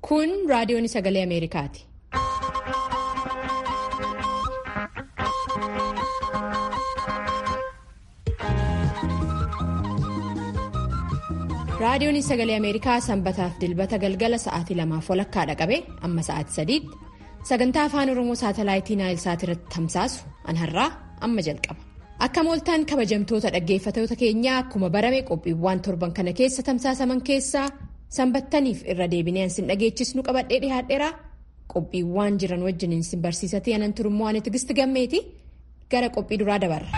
Kun raadiyoon sagalee Ameerikaati. Raadiyoon sagalee Ameerikaa sanbataaf dilbata galgala sa'aatii lamaaf walakkaadha qabe amma sa'aatii sadiitti sagantaa afaan Oromoo saatalaayitii Naayilsaat irratti tamsaasu an har'aa amma jalqaba. Akka mooltaan kabajamtoota dhaggeeffatoota keenyaa akkuma barame qophiiwwan torban kana keessa tamsaasaman keessaa sanbattaniif irra deebinee ansin dhageechisnu qabadhee dhiyaadheeraa qophiiwwan jiran wajjin sin barsiisatee anan turummoo ani tigisti gammeeti gara qophii duraa dabarra.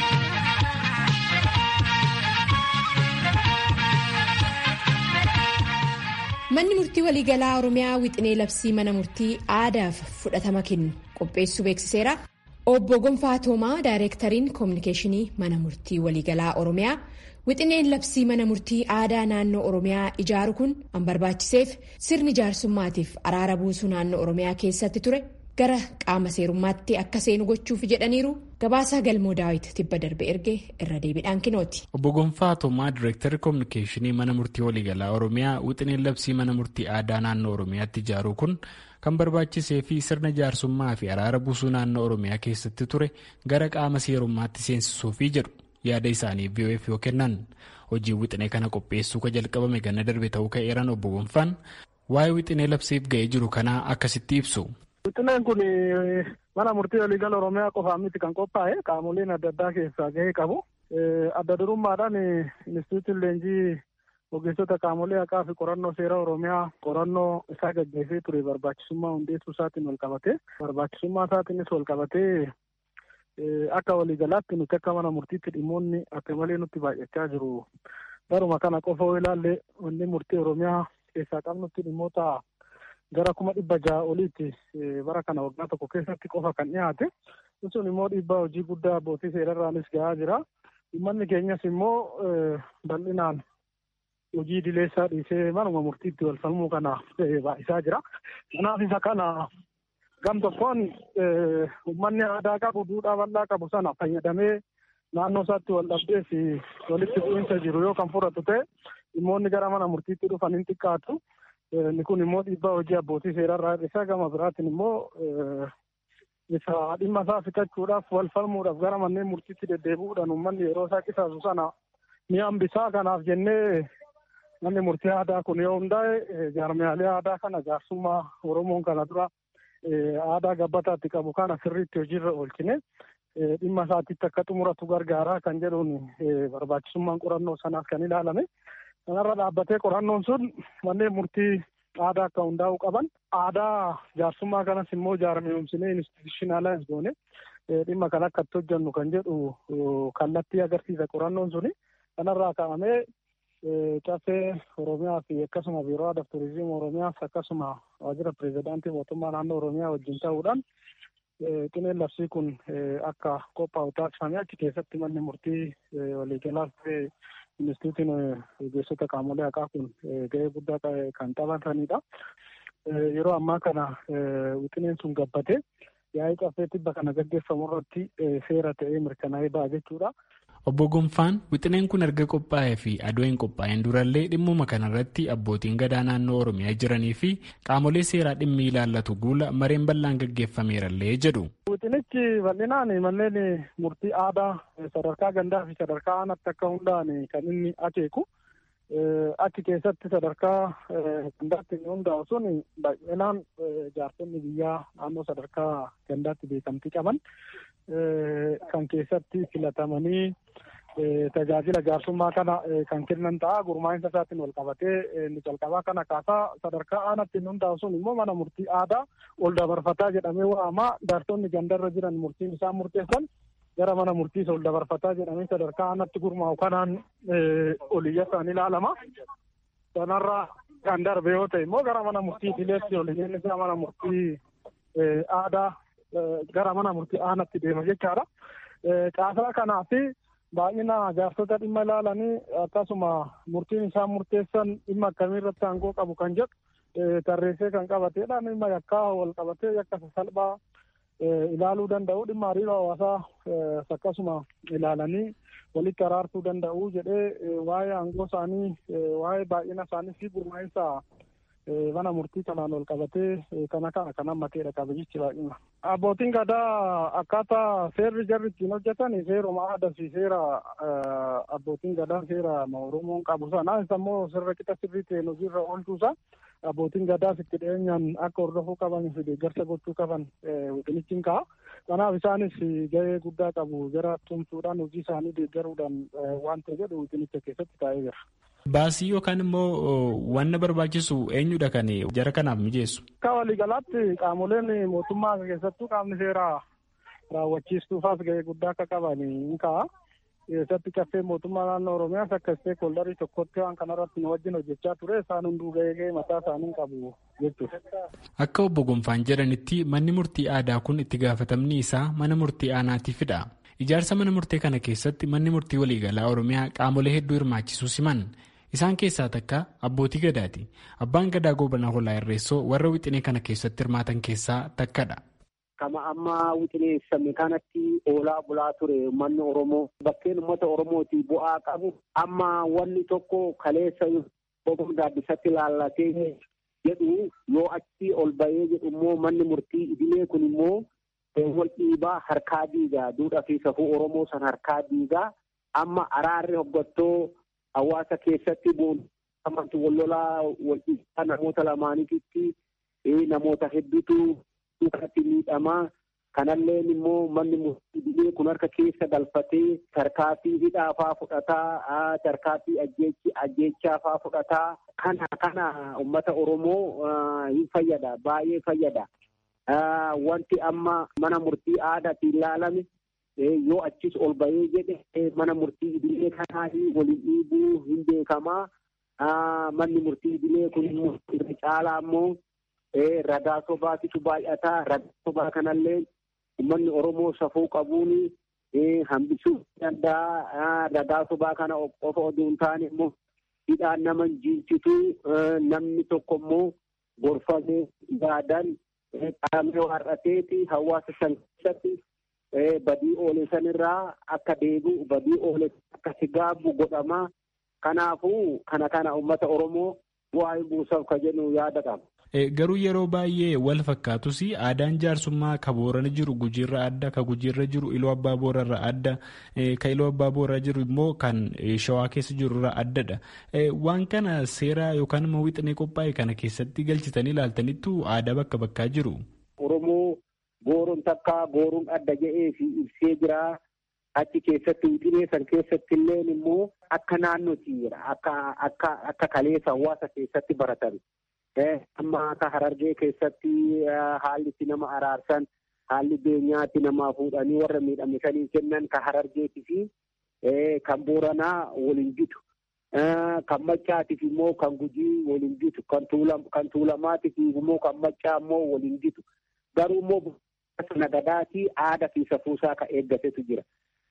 Manni murtii waliigalaa Oromiyaa wixinee labsii mana murtii aadaaf fudhatama kennu qopheessuu beeksiseera. Obbo Gonfaa Toomaa Daayireektariin Koominikeeshinii mana murtii waliigalaa Oromiyaa wixineen labsii mana murtii aadaa naannoo Oromiyaa ijaaru kun an barbaachiseef sirni jaarsummaatiif araara buusuu naannoo Oromiyaa keessatti ture gara qaama seerummaatti akka seenu gochuuf jedhaniiru gabaasaa galmoo daawit tibba darbe erge irra deebiidhaan kinooti. Obbo Gonfaa Toomaa Daayireektarri Koominikeeshinii mana murtii waliigalaa Oromiyaa wixineen labsii mana murtii aadaa naannoo Oromiyaatti ijaaru kun. kan barbaachisee fi sirna jaarsummaa fi araara buusuu naannoo oromiyaa keessatti ture gara qaama seerummaatti seensisuufii jedhu yaada isaanii VOF yoo kennan hojii wixinee kana qopheessuu ka jalqabame ganna darbe ta'uu ka'eeran obbo Gonfaan waa'ee wixinee labsiif ga'ee jiru kanaa akkasitti ibsu. Wixineen kun mana murtii waliigala oromiyaa qofaan miti kan qophaa'e qaamoleen adda addaa keessaa gahee qabu adda durummaadhaan instituutiin leenjii. ogeessota qaamolee haqaa fi qorannoo seera oromiyaa qorannoo isaa gaggeessee ture barbaachisummaa hundeessuu isaatiin wal qabatee barbaachisummaa isaatiinis wal qabatee akka waliigalaatti nuti akka mana murtiitti dhimmoonni akka malee nutti baay'achaa jiru. Baruma kana qofa yoo ilaalle wanni murtii oromiyaa keessaa qabnutti dhimmoota gara kuma dhibba ja'a oliitti bara kana waggaa tokko keessatti qofa kan dhiyaate. Sun immoo dhiibbaa hojii guddaa abbootii seerarraanis gahaa jira. Uummanni keenyas immoo bal'inaan hojii dileessaa dhiisee manuma murtiitti wal falmuu kana baay'isaa jira. Kanaaf isa kana gam tokkoon uummanni aadaa qabu duudhaa bal'aa qabu sana fayyadamee naannoo isaatti wal dhabdee fi walitti bu'iinsa jiru yoo kan fudhatu ta'e dhimmoonni gara mana murtiitti dhufan hin xiqqaatu. Inni kun immoo dhiibbaa hojii abbootii seerarraa hir'isaa gama biraatiin immoo isa dhimma isaa fixachuudhaaf wal falmuudhaaf gara manneen murtiitti deddeebi'uudhaan uummanni yeroo isaa qisaasu sana ni hambisaa kanaaf jennee Manni murtii aadaa kun yoo hundaa'e jaarmiyaalee aadaa kana jaarsummaa Oromoon kana dura aadaa gabbataatti qabu kana sirriitti hojiirra oolchine dhimma isaatiitti akka xumuratu gargaaraa kan jedhuun barbaachisummaan qorannoo sanaaf kan ilaalame. Kanarra dhaabbatee qorannoon sun manneen murtii aadaa akka hundaa'uu qaban aadaa jaarsummaa kanas immoo jaarmiyoomsinee institushinaalaayis goone dhimma kan akka itti hojjennu kan jedhu kallattii agarsiisa qorannoon suni kanarraa ka'amee. Caffee Oromiyaa fi akkasuma biiroo aadaa fi turizimii Oromiyaas akkasuma waajjira pirezidaantii mootummaa naannoo Oromiyaa wajjin ta'uudhaan wixineen labsii kun akka qophaa'u taasifame achi keessatti manni murtii waliigalaas ta'e instituutiin ogeessota qaamolee haqaa kun gahee guddaa kan taphatanidha. Yeroo ammaa kana wixineen sun gabbatee yaa'ii caffee tibba kana gaggeeffamu irratti seera ta'ee mirkanaa'ee ba'a jechuudha. Obbo Gonfaan wixineen kun erga qophaa'ee fi adoo hin qophaa'in durallee dhimmuma kanarratti abbootiin gadaa naannoo Oromiyaa jiranii fi qaamolee seeraa dhimmi ilaallatu guula mareen bal'aan gaggeeffameerallee jedhu. Wixinichi bal'inaan manneen murtii aadaa sadarkaa gandaa fi sadarkaa aanaatti akka hundaa'an kan inni akeeku. Achi keessatti sadarkaa gandaatti inni hundaa'u sun bal'inaan jaarsonni biyyaa naannoo sadarkaa gandaatti beekamtii qaban. kan keessatti filatamanii tajaajila jaarsummaa kana kan kennan ta'a gurmaa'insa isaatiin wal qabatee inni calqabaa kana kaasaa sadarkaa aanaatti inni hundaa'u sun immoo mana murtii aadaa ol dabarfataa jedhamee waama jaarsonni gandarra jiran murtiin isaan murteessan gara mana murtiis ol dabarfataa jedhamee sadarkaa aanaatti gurmaa'u kanaan oliyyasaan ilaalama. Sanarraa kan darbe yoo ta'e immoo gara mana murtii dileetti oliyyeen isaa mana murtii aadaa gara mana murtii aanaatti deema jechaadha. Caasaa kanaa fi baay'ina jaarsota dhimma ilaalanii akkasuma murtiin isaan murteessan dhimma akkamii irratti aangoo qabu kan jedhu tarreessee kan qabateedha. Dhimma yakkaa wal qabatee yakka salphaa ilaaluu danda'u dhimma hariiroo hawaasaa akkasuma ilaalanii walitti araarsuu danda'u jedhee waa'ee aangoo isaanii waa'ee baay'ina isaanii fi gurmaa'insa mana murtii kanaan ol qabatee kana kana kan hammateedha qaba jechuudha. Abbootiin gadaa akkaataa seerri jarri ittiin hojjetan seeruma aadaa fi seera abbootiin gadaa seera Oromoon qabu sana immoo sirra qixa sirrii ta'een hojiirra oolchuusa abbootiin gadaas itti dhiyeenyaan akka hordofuu qaban fi deeggarsa gochuu qaban wixinichi hin ka'a. Kanaaf isaanis gahee guddaa qabu jara tumsuudhaan hojii isaanii deeggaruudhaan waan ta'e jedhu wixinicha keessatti taa'ee jira. Baasii yookaan immoo wanna barbaachisu eenyudha kan jara kanaaf mijeessu? Akka waliigalaatti qaamoleen mootummaa keessattuu qaamni seeraa raawwachiistuufaas gahee guddaa akka qaban hin ka'a. Keessatti caffee mootummaa naannoo Oromiyaas akka isteekholdarii tokkotti waan kanarratti nu wajjin hojjechaa ture isaan hunduu gahee gahee mataa isaanii qabu jechuudha. Akka obbo Gonfaan jedhanitti manni murtii aadaa kun itti gaafatamni isaa mana murtii aanaatiifidha. Ijaarsa mana murtee kana keessatti manni murtii waliigalaa Oromiyaa qaamolee hedduu hirmaachisuu siman. Isaan keessaa takka abbootii gadaati. Abbaan gadaa goobana hoolaa irreessoo warra wixinee kana keessatti hirmaatan keessaa takkadha. Kama amma wixineessame kanatti oolaa bulaa ture uummanni Oromoo bakkeen uummata Oromooti bu'aa qabu amma wanni tokko kaleessa boqon gaaddisatti laallatee jedhu yoo achi ol bahee jedhu immoo manni murtii idilee kun immoo wal dhiibaa harkaa diigaa duudhaa fi safuu Oromoo san harkaa diigaa amma araarri hoggattoo hawaasa keessatti boonamatti wal lolaa wal dhiibaa namoota lamaanitti namoota hedduutu kanatti miidhamaa kanalleen immoo manni murtii idilee kun harka keessa galfatee tarkaanfii hidhaafaa fudhataa tarkaanfii ajjeechaafaa fudhataa kana kana uummata Oromoo hin fayyada baay'ee fayyada. Wanti amma mana murtii aadaatiin ilaalame yoo achis ol bahee jedhe mana murtii idilee kanaa waliin dhiibuu hin beekamaa. Manni murtii idilee kun immoo irra caalaa immoo ragaa sobaatitu baay'ataa. Ragaa sobaa kanallee uummanni Oromoo safuu qabuun hambisuu danda'a. Ragaa sobaa kana qofa oduu hin taane immoo hidhaan nama jiinsitu namni tokko immoo gorfamee yaadan qaamni har'ateeti hawaasa san keessatti badii oole sanirraa akka deebi'u badii oole akka sigaabu godhama. Kanaafuu kana kana uummata Oromoo bu'aa buusaaf ka jennu yaada qaba. Garuu yeroo baay'ee wal fakkaatus aadaan jaarsummaa ka boorana jiru gujiirra adda ka gujiirra jiru iloo abbaa boorarra adda ka iloo abbaa booraa jiru immoo kan shawaa keessa jirurra addadha. Waan kana seera yookaan immoo wixinee qophaa'e kana keessatti galchitanii ilaaltanittu aadaa bakka bakkaa jiru. Oromoo booroon takka booroon adda jedhee fi ibsee jira. Achi keessatti wixinee san keessatti illee immoo akka naannootti jira. Akka kaleessa hawaasa keessatti baratan. Amma akka harargee keessatti haalli itti nama araarsan haalli beenyaatti namaa fuudhanii warra miidhame sanii kennan kan harargeetii fi kan booranaa waliin bitu. Kan maccaatiif immoo kan gujii waliin bitu. Kan tuulamaatiif immoo kan maccaa immoo waliin bitu. Garuu immoo nagadaatii aadaa fi safuusaa kan eeggatetu jira.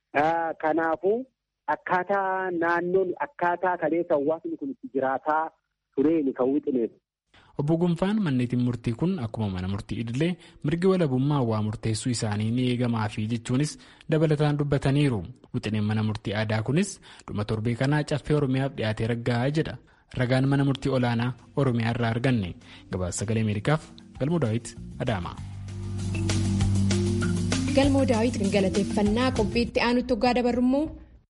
Kanaafuu akkaataa naannoon akkaataa kaleessa hawaasni kun itti jiraataa tureeni kan wixineef. Obbo Gonfaan manneetiin murtii kun akkuma mana murtii idilee mirgi walabummaa waa murteessuu isaanii ni eegamaafi jechuunis dabalataan dubbataniiru. Wixineen mana murtii aadaa kunis dhuma torbee kanaa caffee Oromiyaaf dhiyaatee raggaa'aa jedha. Ragaan mana murtii olaanaa Oromiyaa irraa arganne. Gabaasa sagalee Ameerikaaf Galmoo Daawit Adaama. Galmoo Daawit galateeffannaa qophiitti aanutti hoggaa dabarrummoo.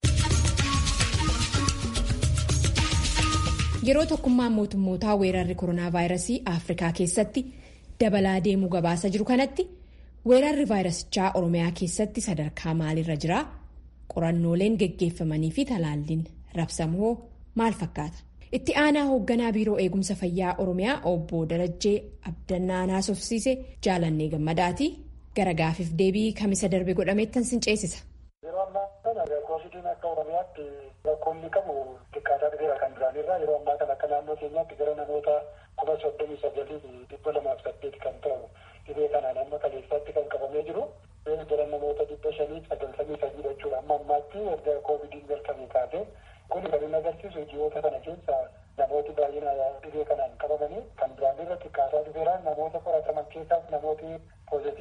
Yeroo tokkummaan mootummootaa weerarri koronaa vaayirasii Afrikaa keessatti dabalaa deemuu gabaasa jiru kanatti weerarri vaayirasichaa Oromiyaa keessatti sadarkaa maalirra jira? Qorannooleen geggeeffamanii fi talaalliin rabsamoo maal fakkaata? Itti aanaa hoogganaa biiroo eegumsa fayyaa Oromiyaa obbo Darajjee Abdannaa naasofsiise jaalannee gammadaati. Gara gaafiif deebii kamisa darbe godhameettan sin ceesisa. Yeroo ammaa kana koovidiin akka Oromiyaatti rakkoonni qabu xiqqaataa dhufeera kan duraanirraa yeroo ammaa kana akka naannoo keenyaatti gara namoota kuma soddomii sagalii fi dhibba lamaaf saddeet kan ta'u dhibee kanaan amma kaleessaatti kan qabamee jiru gara namoota dhibba shanii sagaltamii sadii jechuudha amma ammaatti erga koovidiin jalqabee kaasee kun kan inni agarsiisu ji'oota kana keessa namooti baay'inaan dhibee kanaan qabamanii kan duraanirra xiqqaataa dhufeera namoota qorataman keessaas namooti pooziitiif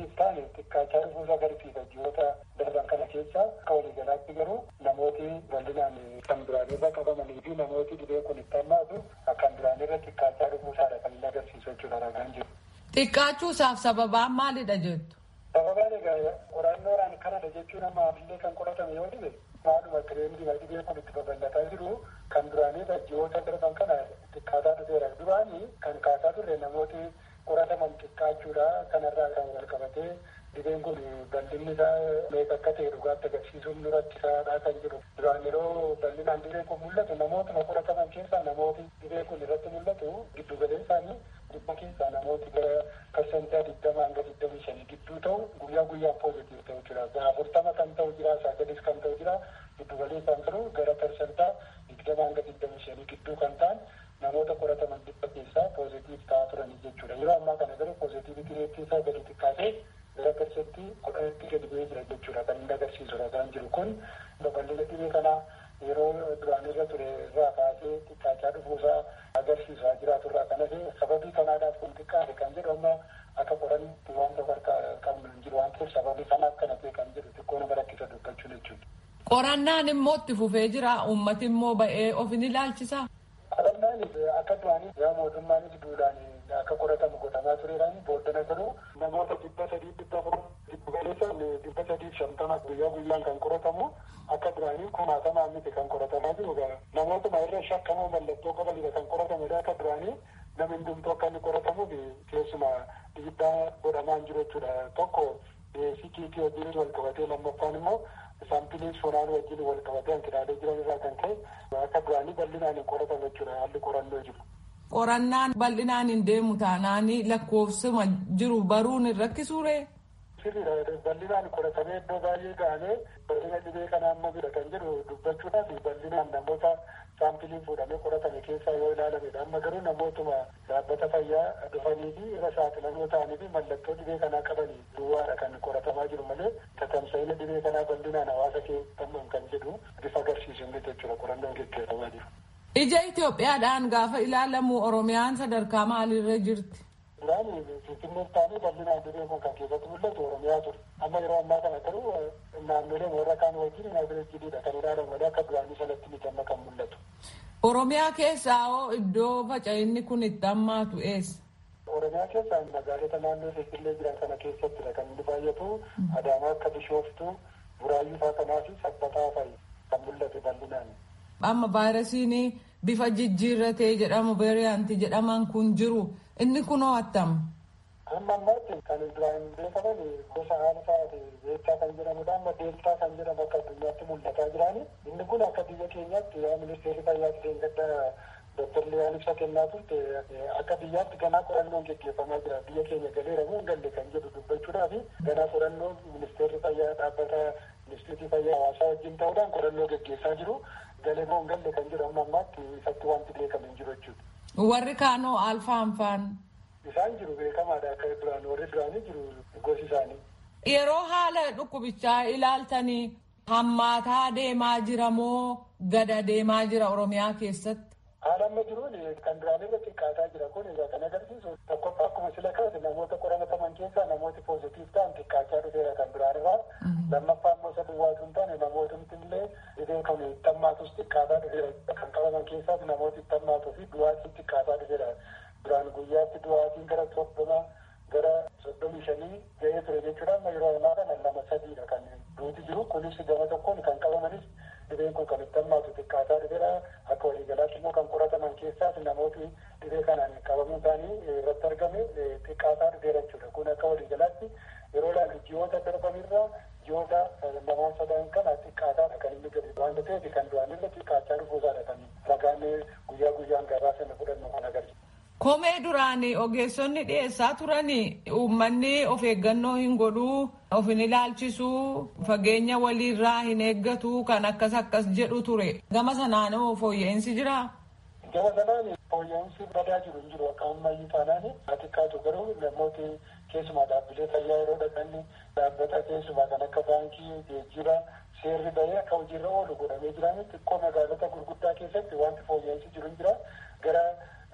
poozitiif ta'an xiqqaachaa dhufuusaa agarsiisa ji'oota darban kana keessa akka waliigalaatti garuu namooti bal'inaan kan duraanirra qabamanii fi namooti dhibee kun itti hammaatu akkan duraanirra xiqqaachaa dhufuusaadha kan inni agarsiisu jechuudha ragaan jiru. Xiqqaachuusaaf sababaan maalidha jettu? Sababaan egaa qorannoodhaan kanadha jechuun amma ammallee kan qoratamu yoo dhibe maaluma tireendii dhibee kun itti babal'ataa jiru kan duraanii ji'oota darban kana xiqqaataa dhufeera. Duraanii kan kaasaa turre namooti qorataman xiqqaachuudha kanarraa kan wal qabatee dhibeen kun bal'inni isaa meeqa akka ta'e dhugaatti agarsiisuun nu rakkisaadha kan jiru. Duraan yeroo bal'inaan dhibeen kun mul'atu namootuma qorataman keessaa namooti dhibeen kun irratti mul'atu giddu galeen isaanii dhibba keessaa namooti gara parsentaa digdama hanga digdamii shanii gidduu ta'u guyyaa guyyaan poozitiif ta'u jira. Afurtama kan ta'u jira, sagalis kan ta'u jira. Giddu galee kan jiru gara parsentaa digdama hanga digdamii shanii gidduu kan ta'an namoota qorataman dhibba keessaa poozitiif ta'aa turanii jechuudha. Yeroo ammaa kana garuu poozitiiviti reettii isaa gadi xiqqaatee gara parsentii kudhanitti gadi bu'ee jira jechuudha. Kan inni agarsiisu ragaan jiru kun babal'ina dhibee kanaa yeroo duraan irra ture irraa kaasee xiqqaachaa dhufuusaa agarsiisaa jiraatu irraa kanas sababii kanaadhaaf kun xiqqaate kan jedhu amma akka qoranitti waan tokko harka qabnu hin jiru waan ta'eef sababii kanaaf kana ta'e kan jedhu xiqqoo nama rakkisa dubbachuun jechuudha. Qorannaan immoo itti fufee jira uummati immoo ba'ee of ni ilaalchisa. Qorannaan akka duraanii yaa mootummaanis duudhaan akka qoratamu godhamaa tureedhaan booddana garuu namoota dhibba sadii dhibba afur dhibba galeessan dhibba sadii shantama guyyaa guyyaan kan qoratamu akka duraanii kumaatamaa miti kan qoratamaa jiru namootuma irra shakkamoo mallattoo qabanidha kan qoratamedha akka duraanii namni hundumtuu akka inni qoratamuuf keessuma dhiibbaa godhamaa hin jiru jechuudha tokko sikiitii wajjin wal qabatee lammaffaan immoo saampiliin sonaan wajjin wal qabatee hanqinaalee jiran irraa kan ka'e akka duraanii bal'inaan hin qoratamu jechuudha haalli qorannoo jiru. Qorannaan bal'inaan hin deemu taanaanii lakkoofsuma jiru baruun hin rakkisuure. Sirriidha bal'inaan qoratamee iddoo baay'ee ga'amee bal'ina dhibee kana amma bira kan jedhu dubbachuudhaaf bal'inaan namoota saampiliin fuudhamee qoratame keessaa yoo ilaalamedha. Amma garuu namootuma dhaabbata fayyaa dhufanii fi irra saaxilamoo ta'anii fi mallattoo dhibee kanaa qabanii duwwaadha kan qoratamaa jiru malee tatamsa'ina dhibee kanaa bal'inaan hawaasa keessatti kan jedhu bifa agarsiisu miti jechuudha qorannoon gaggeeffamaa jiru. Ija Itoophiyaadhaan gaafa ilaalamu Oromiyaan sadarkaa maaliirra jirti? Duraan Finfinnee taa'anii bal'inaan dhibeen kun kan keessatti mul'atu Oromiyaa ture. Amma yeroo ammaa kana garuu naannolee warra kaan wajjin naazireejjiidha kan ilaalamu malee akka duraanii sanatti miti amma kan mul'atu. Oromiyaa keessaa hoo iddoo faca'inni kun itti hammaatu eessa? Oromiyaa keessaa magaalota naannoo Finfinnee jiran kana keessattidha kan inni baay'atu Adaamaa akka Bishooftuu, Buraayyuu fa'aa kanaa fi Sabbataa fa'i kan mul'atu bal'inaan. Amma vaayirasiin bifa jijjiirratee jedhamu veeriyaantii jedhaman kun jiru inni kunoo attam. Amma ammaatti kan duraan beekaman gosa alfaa beektaa kan jedhamudha. Amma deeltaa kan jedhamu akka addunyaatti mul'ataa jiraani. Inni kun akka biyya keenyaatti yaa ministeerri fayyaatti deeggadda Dr. Liyaan ibsa kennaa turte akka biyyaatti ganaa qorannoon gaggeeffamaa jira. Biyya keenya galeera moo hin galle kan jedhu dubbachuudhaaf ganaa qorannoon ministeerri fayyaa dhaabbata ministeerri fayyaa hawaasaa wajjin ta'uudhaan qorannoo gaggeessaa jiru. Galee moo hin galle kan jedhu amma ammaatti ifatti wanti beekame hin jiru jechuudha. Warri kaanoo alfaan faan. Isaan jiru beekamaadha akka duraan warri duraanii jiru gosi isaanii. Yeroo haala dhukkubichaa ilaaltanii hammaataa deemaa jira moo gada deemaa jira Oromiyaa keessatti? Haala amma jiruun kan duraan irra xiqqaataa jira kun egaa kan agarsiisu tokkoffaa akkuma sila kaase namoota qoramataman keessaa namooti poozitiif ta'an xiqqaachaa dhufeera kan duraan irraa lammaffaa immoo isa duwwaatu hin taane namootumti illee dhibee kan itti hammaatus xiqqaataa dhufeera kan qabaman keessaas namooti itti hammaatuu fi du'aatiin xiqqaataa dhufeera duraan guyyaatti du'aatiin gara soddoma gara soddomii shanii ga'ee ture jechuudha amma yeroo ammaa kana lama sadiidha kan duuti jiru kunis gama tokkoon kan qabamanis dhibeen kun kan itti hammaatu xiqqaataa dhufeera akka waliigalaatti immoo kan qorataman keessaas namooti dhibee kanaan qabamuun isaanii irratti argame xiqqaataa dhufeera jechuudha kun akka waliigalaatti yeroo ilaallu ji'oota darbanirraa ji'oota lamaan sadan kana xiqqaataadha kan inni gadi waan ta'eef kan duraanirra xiqqaachaa dhufuusaadha kan ragaan guyyaa guyyaan gabaasa fudhannu kan agarsiisu. Komee duraan ogeessonni dhiyeessaa turanii uummanni of eeggannoo hin godhuu of hin ilaalchisuu fageenya waliirraa hin eeggatu kan akkas akkas jedhu ture gama sanaanoo fooyya'insi jira. Gama sanaan fooyya'insi badaa jiru hin jiru akka ammayyuu taanaan xiqqaatu garuu namooti keessumaa dhaabbilee fayyaa yeroo dhaqanni dhaabbata keessumaa kan akka baankii geejjiba seerri bahee akka hojiirra oolu godhamee jiraani xiqqoo magaalota gurguddaa keessatti wanti fooyya'insi jiru hin jira gara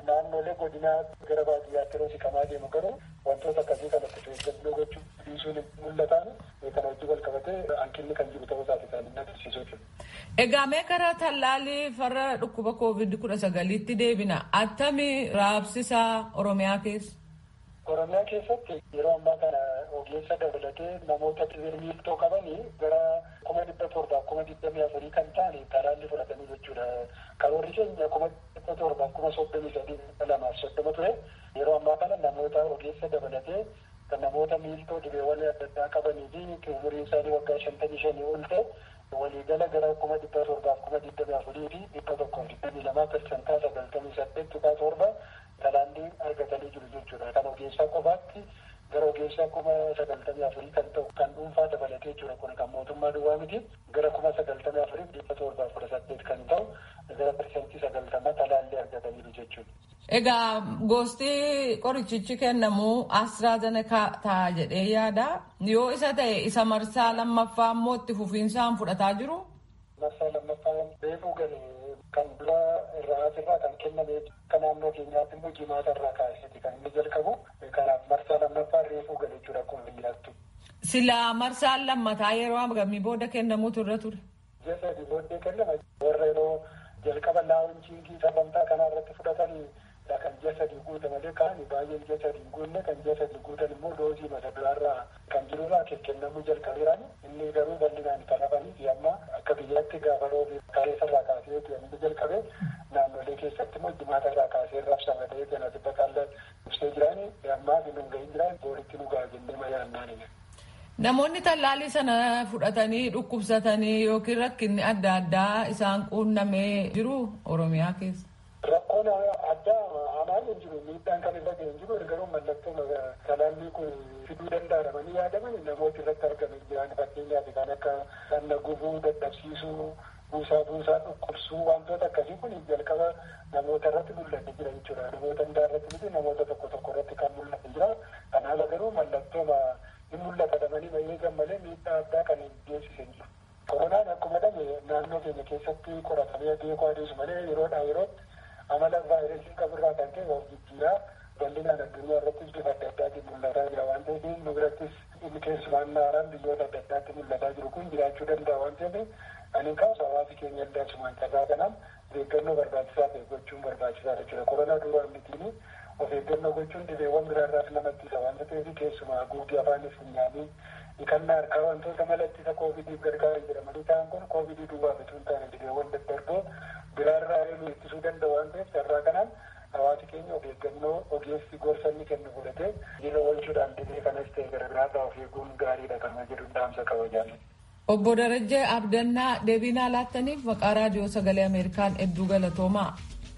naannolee godinaa gara baadiyyaatti yeroo siqamaa deemu garuu wantoota akkasii kanatti eeggannoo gochuu dhiisuun mul'atan kan hojii wal qabatee hanqinni kan jiru ta'uu isaati kan inni agarsiisuu jechuudha. Egaa mee karaa tallaalii farra dhukkuba koovid kudha sagaliitti deebina attami raabsisaa Oromiyaa keessa? Oromiyaa keessatti yeroo ammaa kana ogeessa dabalatee namoota miiltoo qabanii gara kuma dhibba torbaa kuma digdamii afurii kan ta'an talaallii fudhatanii jechuudha. Karoorri keenya kuma dhibba torbaa kuma soddomii sadii lamaaf soddoma ture. Yeroo ammaa kana namoota ogeessa dabalatee kan namoota miiltoo dhibeewwan adda addaa qabanii fi umuriin isaanii waggaa shantamii shanii ol ta'e waliigala gara kuma dhibba torbaaf kuma digdamii afurii fi dhibba tokkoof digdamii lamaa persentaa sagaltamii saddeet tuqaa torba talaallii argatanii jiru jechuudha. Kan ogeessaa qofaatti gara ogeessaa kuma sagaltamii afurii kan ta'u kan dhuunfaa dabalatee jiru kun kan mootummaa duwwaa miti gara kuma sagaltamii afurii dhibba torbaa kudha saddeet kan ta'u gara persentii sagaltamaa talaallii argataniiru jechuudha. Egaa gosti qorichichi kennamu AstraZeneca ta'a jedhee yaada. Yoo isa ta'e isa marsaa lammaffaa immoo itti fufiinsaan fudhataa jiru. Marsaa lammaffaa beekuu galee kan dura irraa asirraa kan kenname kan naannoo keenyaatti immoo jimaata irraa kaasee kan inni jalqabu kanaaf marsaa lammaffaa reefuu galee jira akkuma biyyaattu. Silaa marsaan lammataa yeroo hagamii booda kennamuutu irra ture. Ji'a sadii booddee kennama warra yeroo jalqaba laawunchiingii sagantaa kanaa irratti fudhatanii kan ji'a sadii guuta malee kaan baay'een ji'a sadii guunne kan ji'a sadii guutan immoo doozii mata duraarraa kan jirurraa kennamuu jalqabeeraan inni garuu bal'inaan kan hafanii amma akka biyyaatti gaafa roobii kaleessarraa kaasee inni jalqabe naannolee keessatti immoo jimaata irraa kaasee raabsama ta'ee kan asirra kaallee ibsee jiraan ammaa fi nun ga'in jiraan booritti nu ga'a jennee mayaannaan. Namoonni tallaalii sana fudhatanii dhukkubsatanii yookiin rakkinni adda addaa isaan quunnamee jiru Oromiyaa keessa. Rakkoon addaa hamaan hin jiru miidhaan kan irra ga'e hin jiru garuu mallattoo talaallii kun fiduu danda'amanii yaadaman namoota irratti argaman jiran fakkeenyaaf kan akka dhagna gubuu dadhabsiisuu buusaa buusaa dhukkubsuu wantoota akkasii kun jalqaba namoota irratti mul'ate jira jechuudha namoota hundaa irratti miti namoota tokko tokko irratti kan mul'ate jira kanaaf garuu mallattoo hin mul'ata dhabanii eegan malee miidhaa addaa kan hin geessisan jiru. Koronaan akkuma dhabe naannoo keenya keessatti qoratamee beekuu adeemsu malee yeroodhaa yerootti amala vaayirasii qaburraa kan ta'e of jijjiiraa bal'inaan addunyaa irrattis bifa adda addaatiin mul'ataa jira waan ta'eef nu birattis inni keessumaan naaraan biyyoota adda addaatti mul'ataa jiru kun jiraachuu danda'a waan ta'eef ani kaasa hawaasi keenya illee asumaan carraa kanaan of eeggannoo barbaachisaa ta'e gochuun barbaachisaa jechuudha. Koronaa duraan mitiin of eeggannoo gochuun dhibeewwan biraarraas namatti isa waan ta'eef keessumaa guutii afaanis funyaanii dhiqannaa harkaa wantoota mala ittisa koovidiif gargaaran jedhamanii ta'an kun koovidii duwwaaf osoo hin taane dhibeewwan daddarboo biraarraa nu ittisuu danda'a waan ta'eef carraa kanaan hawaasi keenya of eeggannoo ogeessi gorsa inni kennu fudhatee jira oolchuudhaan dhibee kanas ta'e gara biraarraa of eeguun gaariidha kan jedhu dhaamsa qaba jaalladha. Obbo Darajjee Abdannaa deebiinaa laattaniif maqaa raadiyoo sagalee Ameerikaan hedduu galatoomaa.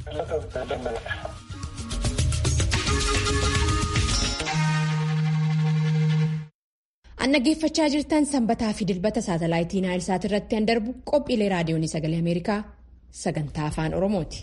An dhaggeeffachaa jirtan sanbataa fi dilbata saatalaayitii Naayilsaat irratti an darbu qophiilee raadiyoonii sagalee Ameerikaa sagantaa afaan Oromooti.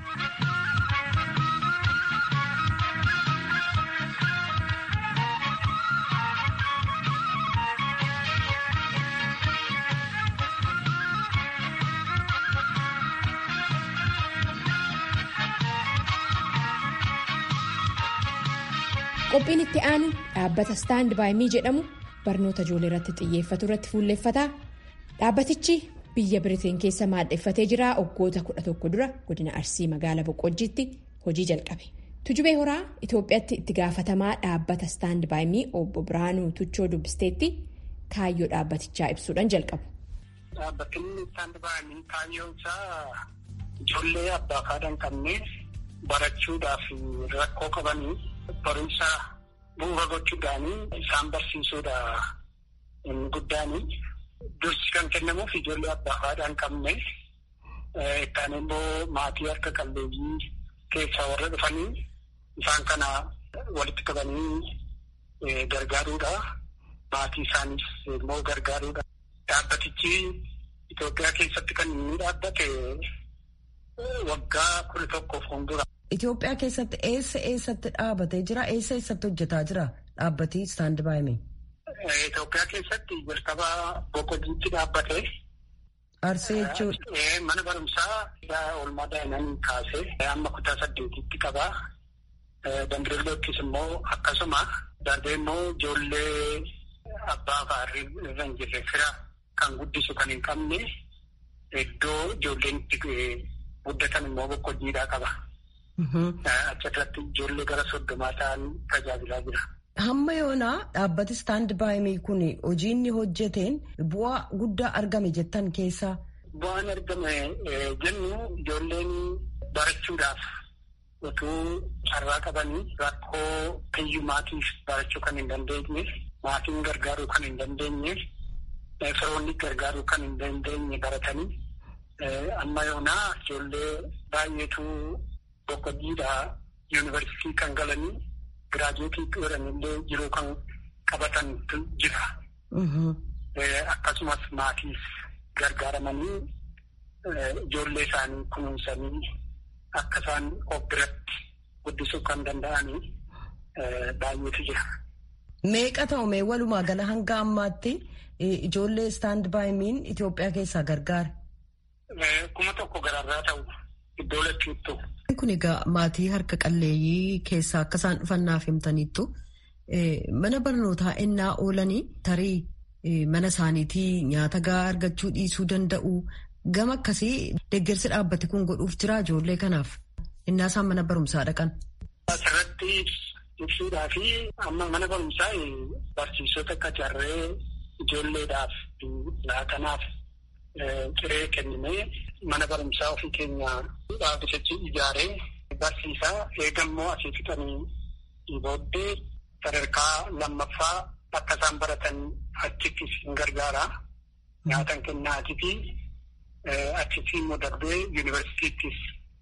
Qophiin itti aanu dhaabbata Staand Baayimii jedhamu barnoota ijoollee irratti xiyyeeffatu irratti fuulleffata. Dhaabbatichi biyya Biriteen keessa maadheffatee jira. Waggoota kudha tokko dura godina Arsii magaalaa Boqqojjiitti hojii jalqabe. Tujubee Horaa Itoophiyaatti itti gaafatamaa dhaabbata Staand Baayimii obbo Biraanuu Tuchoo dubbisteetti kaayyoo dhaabbatichaa ibsuudhaan jalqabu. Dhaabbatni Staand Baayimii kaayyoon isaa ijoollee abbaa fi haadha hin qabne barachuudhaaf rakkoo qabanii. barumsa bu'uura gochuudhaanii isaan barsiisuudha inni guddaanii dursi kan kennamuuf ijoollee abbaa fi haadha hin qabne kan immoo maatii harka qalleeyyii keessaa warra dhufanii isaan kana walitti qabanii gargaaruudha maatii isaaniis immoo gargaaruudha. Dhaabbatichi Itoophiyaa keessatti kan inni dhaabbate waggaa kudha tokkoof fuuldura. Itoophiyaa keessatti eessa eessatti dhaabatee jira? Eessa eessatti hojjetaa jira dhaabbati Staand Baayimii? Itoophiyaa keessatti jalqaba Boqqojjiitti dhaabbate. Arsee jechuudha. Mana barumsaa oolmaa daa'imman kaasee amma kutaa saddeetitti qaba. Dambidollottis immoo akkasuma darbee immoo ijoollee abbaa fa'aa irra hin jirre fira kan guddisu kan hin qabne iddoo ijoolleen itti guddatan immoo boqqojjiidhaa qaba. Achirratti ijoollee gara soddomaa ta'an tajaajilaa jira. Hamma yoonaa dhaabbati istaand baayimii kun hojii inni hojjeteen bu'aa guddaa argame jettan keessaa. Bu'aan argame jennu ijoolleen barachuudhaaf utuu carraa qabanii rakkoo hiyyummaatiif barachuu kan hin dandeenye maatiin gargaaruu kan hin dandeenye firoonni gargaaruu kan hin dandeenye baratanii amma yoonaa ijoollee baay'eetu boqqojjiidhaa yuunivarsiitii kan galanii giraajuweetii godhanillee jiruu kan qabatan jira. Akkasumas maatiif gargaaramanii ijoollee isaanii kunuunsanii akka isaan of biratti guddisuu kan danda'anii baay'eetu jira. Meeqa ta'u mee walumaa gala hanga ammaatti ijoollee istaand baayimiin Itoophiyaa keessaa gargaara? Kuma tokko gararraa ta'u iddoo lachuuttu. Kun egaa maatii harka qalleeyyii keessaa akka isaan dhufannaaf himtaniittu mana barnootaa ennaa oolanii tarii mana isaaniitii nyaata gahaa argachuu dhiisuu danda'u. Gama akkasii deeggarsi dhaabbate kun godhuuf jira ijoollee kanaaf innaa isaan mana barumsaa dhaqan. Asirratti ibsuudhaa fi amma mana barumsaa barsiisota qacarree ijoolleedhaaf laatanaaf ciree kennimee mana barumsaa ofii keenya dhaabbatichi ijaaree barsiisaa eegammoo asii fixanii booddee sadarkaa lammaffaa akka isaan baratan achittis hin gargaara. Nyaatan kennaatii fi achitti immoo darbee yuunivarsiitiittis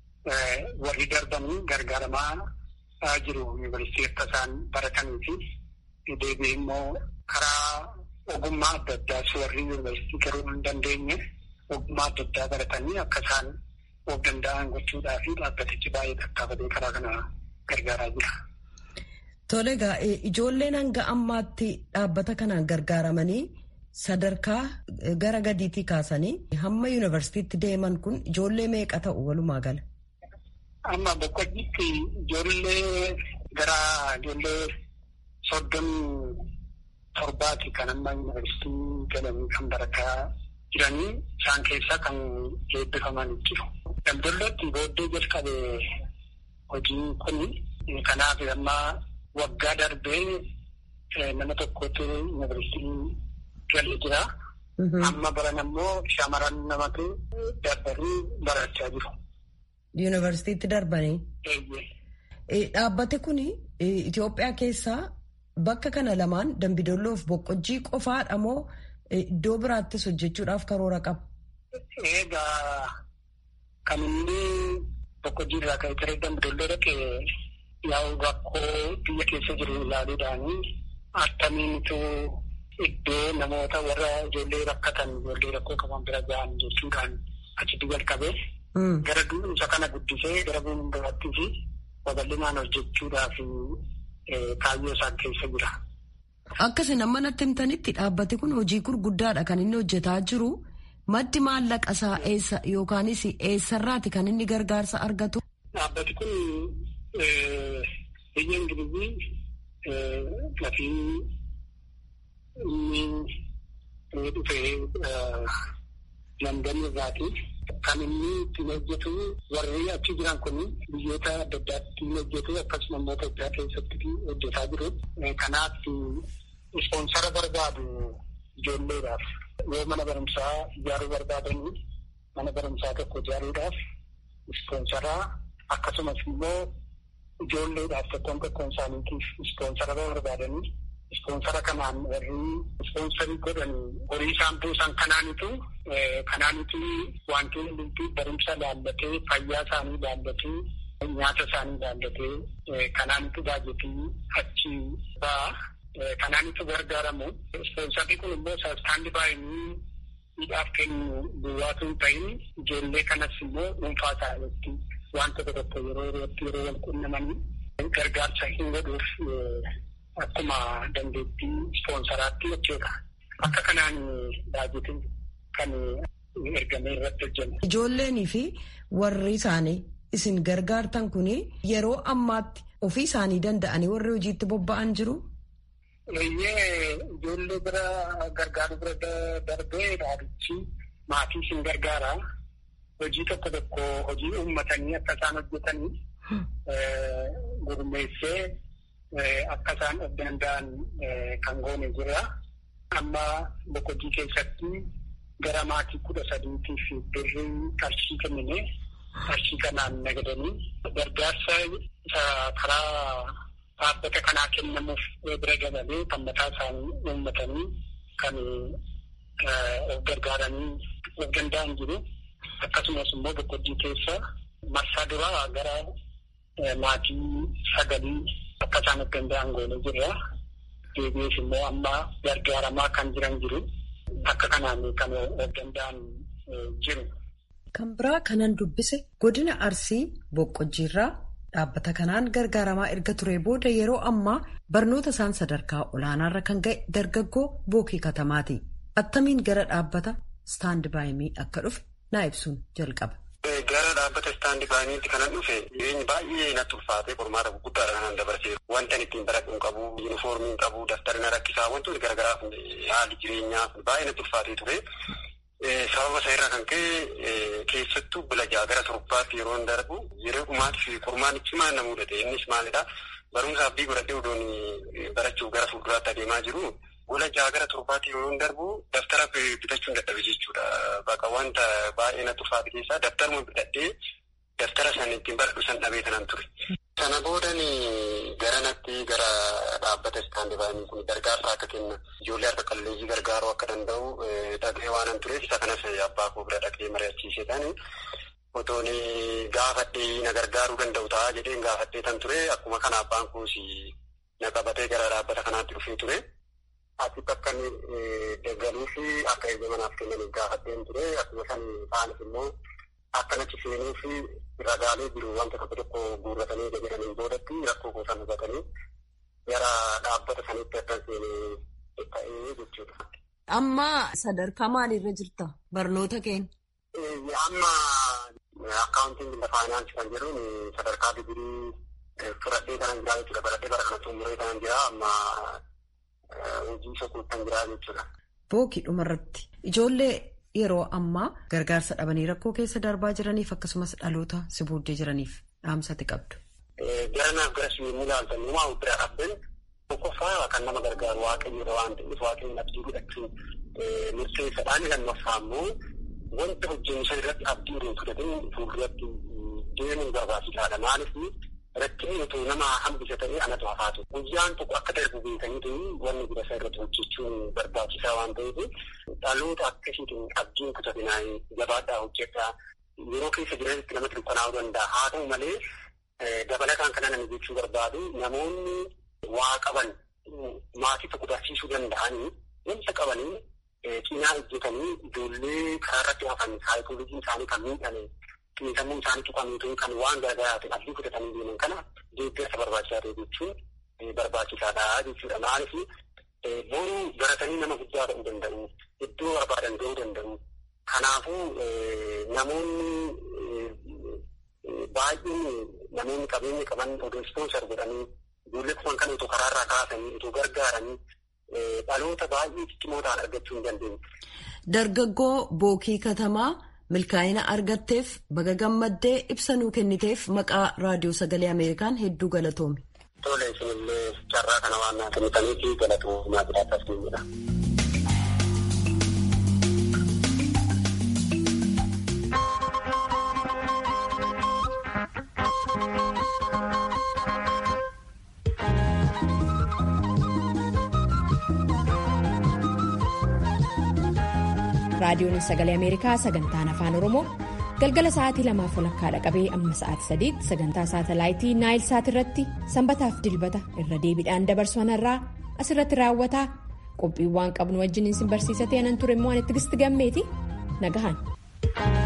warri darbanii gargaaramaa jiru yuunivarsiitii akka isaan baratanii fi deebi'ee immoo karaa ogummaa adda addaas warri yuunivarsiitii garuu hin dandeenye ogummaa adda addaa baratanii akka isaan of danda'an gochuudhaa fi dhaabbatichi baay'ee tattaafatee karaa kana gargaaraa jira. Tole egaa ijoolleen hanga ammaatti dhaabbata kanaan gargaaramanii sadarkaa gara gadiitii kaasanii hamma yuunivarsiitiitti deeman kun ijoollee meeqa ta'u walumaa gala? Amma boqqojjiitti ijoollee gara ijoollee soddomii torbaati kan amma yuunivarsiitii galanii kan barataa jiranii isaan keessaa kan eebbifaman jiru. Daldallotti booddee jalqabe hojiin kun kanaaf amma waggaa darbee nama tokkotu yuunivarsiitii galee jira. Amma baran ammoo shamaran namatu darbanii barachaa jiru. Yuunivarsiitiitti darbanii. Dhaabbati kun Itoophiyaa keessaa bakka kana lamaan dambidolloof boqqojjii qofaadha moo iddoo biraattis hojjechuudhaaf karoora qaba? Egaa kan inni boqqojjii irraa ka'ee ture dambidolloo dhaqe yaa'u rakkoo biyya keessa jiru ilaaluudhaanii attamiinitu iddoo namoota warra ijoollee rakkatan ijoollee rakkoo qaban bira gahan jechuudhaan achitti jalqabee gara isa kana guddisee gara biraattii fi babal'inaan hojjechuudhaaf kaayyoo isaan keessa jira. Akkasii nama natti himtanitti dhaabbati kun hojii gurguddaadha kan inni hojjetaa jiru. Maddi maallaqa isaa eessa yookaanis eessarraati kan inni gargaarsa argatu? Dhaabbati kun biyya Ingilizii lafii inni dhufee London irraati. Kan inni ittiin hojjetu warri achi jiran kun biyyoota adda addaatti hojjetu akkasuma immoo Itoophiyaa keessatti hojjetaa jiru. Kanaaf ispoonsara barbaadu ijoolleedhaaf yoo mana barumsaa ijaaruu barbaadanii mana barumsaa tokko ijaaruudhaaf ispoonsaraa akkasumas immoo ijoolleedhaaf tokkoon tokkoon isaaniitiif ispoonsara barbaadanii ispoonsara kanaan warri ispoonsarii godhan horii isaan buusan kanaanitu kanaanitu wantoonni hundi barumsa laallatee fayyaa isaanii laallatee nyaata isaanii laallatee kanaanitu baajetii achi ba'a. Kanaanitu gargaaramu. Ispoonsarri kun immoo saasxaandi baay'inii hidhaaf kennu duwwaatu hin ta'in ijoollee kanas immoo dhuunfaa isaaniitti wanta tokko yeroo yerootti yeroo wal qunnamanii gargaarsa hin godhuuf akkuma dandeettii ispoonsaraatti jechuudha. Akka kanaan baajetiin kan ergamee irratti hojjenna. Ijoolleenii fi warri isaanii isin gargaartan kun yeroo ammaatti ofii isaanii danda'anii warri hojiitti bobba'an jiru. Iyyee ijoollee bira gargaaru bira darbee dhaabbichi maatii isin gargaara. Hojii tokko tokko hojii uummatanii akka isaan hojjetanii gurmeessee akka isaan of danda'an kan goone jira. Amma boqojii keessatti gara maatii kudha sadiitiif birrii qarshii kennine qarshii kanaan nagadanii gargaarsa karaa dhaabbata kanaa kennamuuf bira dabalee kan mataa isaanii uummatanii kan of gargaaranii of danda'an jiru. Akkasumas immoo boqojii keessa marsaa duraa gara maatii sagalii akka isaan of danda'an goone jirra. Deebi'ees immoo amma gargaaramaa kan jiran jiru. Akka kanaan kan of danda'an jiru. Kan biraa kanan dubbise godina Arsii Boqqojjiirraa dhaabbata kanaan gargaaramaa erga ture booda yeroo ammaa barnoota isaan sadarkaa olaanaarra kan ga'e dargaggoo bookii katamaati. Attamiin gara dhaabbata istaand baayimii akka dhufe naa ibsuun jalqaba. Gara dhaabbata istaandi baayimiitti kanan dhufe jireenyi baay'ee natti ulfaatee qormaata gurguddaadha kanan dabarsee wanta ittiin baradhu hin qabu yuunifoormii hin qabu daftarina rakkisaa wantoonni garaagaraa haalli jireenyaa baay'ee natti ulfaatee ture. Sababa isaa irraa kan ka'e keessattuu bila ja'a gara torbaatti yeroo darbu yeroo dhumaatti fi qormaan cimaan na mudate innis maalidha barumsa abdii godhadhee odoon barachuuf gara fuulduraatti adeemaa jiru gola ja'a gara torbaatti yeroo darbu daftara bitachuu hin dadhabe jechuudha. Bakka wanta baay'ee natti ulfaate keessaa daftaruma bitadhee daftara sana ittiin baradhu san dhabee kanan ture. Sana boodan gara natti gara dhaabbata istaandi baay'inii kun gargaarsa akka kenna ijoollee harka qalleeyyii gargaaruu akka danda'u dhaga'ee waanan tureef isa kanas abbaa koo bira dhaqee mari'achiiseedhaan otoon gaafadhee na gargaaruu danda'u ta'a jedheen gaafadhee tan ture akkuma kana abbaan koos na qabatee gara dhaabbata kanaatti dhufee ture. Asitti akka inni deeggaruu fi akka eeyyama manaaf kennaniif gaafadheen ture akkuma san ta'anis immoo akka nachi seenuu fi ragaalee jiru wanta tokko tokko guurratanii jedhaniin boodatti rakkoo kuusan hubatanii gara dhaabbata sanitti akka seenee ta'ee jechuudha. Amma sadarkaa maaliirra jirta barnoota keenya? Amma akkaawuntiin bilda faayinaansii kan jedhuun sadarkaa digirii fudhadhee kanan jiraa jechuudha. Baradhee bara kana xumuree kanan jiraa amma hojii sokuutti kan jiraa jechuudha. Bookii dhumarratti ijoollee yeroo ammaa gargaarsa dhabanii rakkoo keessa darbaa jiraniif akkasumas dhaloota si booddee jiraniif dhaamsati qabdu. Garanaaf gara yommuu ilaaltan uumaa bira dhaabben tokkoffaa kan nama gargaaru waaqayyoodha waan ta'eef waaqayyoon abdii godhachuun murteessaadhaan lammaffaa immoo wanta hojjennu san irratti abdii hin fudhatin fuulduratti deemuun barbaachisaadha. Maaliif rakkinni utuu nama hambisa ta'ee anatu hafaatu. Guyyaan tokko akka darbu beekaniitu wanni bira isaa irratti hojjechuun barbaachisaa waan ta'eef dhaloota akkasiitiin abdiin kutatinaa jabaadhaa hojjedhaa yeroo keessa jiranitti namatti dukkanaa'uu danda'a. Haa ta'u malee dabalataan kana namni jechuu barbaadu namoonni waa qaban maatii tokko barsiisuu danda'anii wanta qabanii cinaa hojjetanii ijoollee karaa irratti hafan saayikoolojiin isaanii kan miidhame xiinsammuu isaanii tuqamiitu kan waan garaagaraatiin abdii fudhatanii deeman kana deeggarsa barbaachisaa ta'e jechuun barbaachisaadha jechuudha. Maaliif boruu baratanii nama guddaa ta'uu danda'u iddoo barbaadan ga'uu danda'u. Kanaafuu namoonni baay'een namoonni qabeenya qaban odoo ispoonsar godhanii ijoollee kuman kan otoo karaarraa kaasanii otoo gargaaranii dhaloota baay'ee ciccimoo ta'an argachuu hin dandeenye. Dargaggoo bookii katamaa milkaa'ina argatteef baga gammaddee ibsa nuu kenniteef maqaa raadiyoo sagalee Ameerikaan hedduu galatoomi. Tole isinillee carraa kana waan naa kennitaniif galatoomaa jiraataas ni jedha. raadiyoon sagalee ameerikaa sagantaan afaan oromoo galgala sa'aatii lamaaf walakkaadha qabee amma sa'aatii sadiitti sagantaa saatalaayitii naayil saat irratti sanbataaf dilbata irra deebiidhaan dabarsu kanarraa asirratti raawwataa qophiiwwan qabnu wajjin isin barsiisatee anan ture immoo ani tigisti gammeeti nagahan.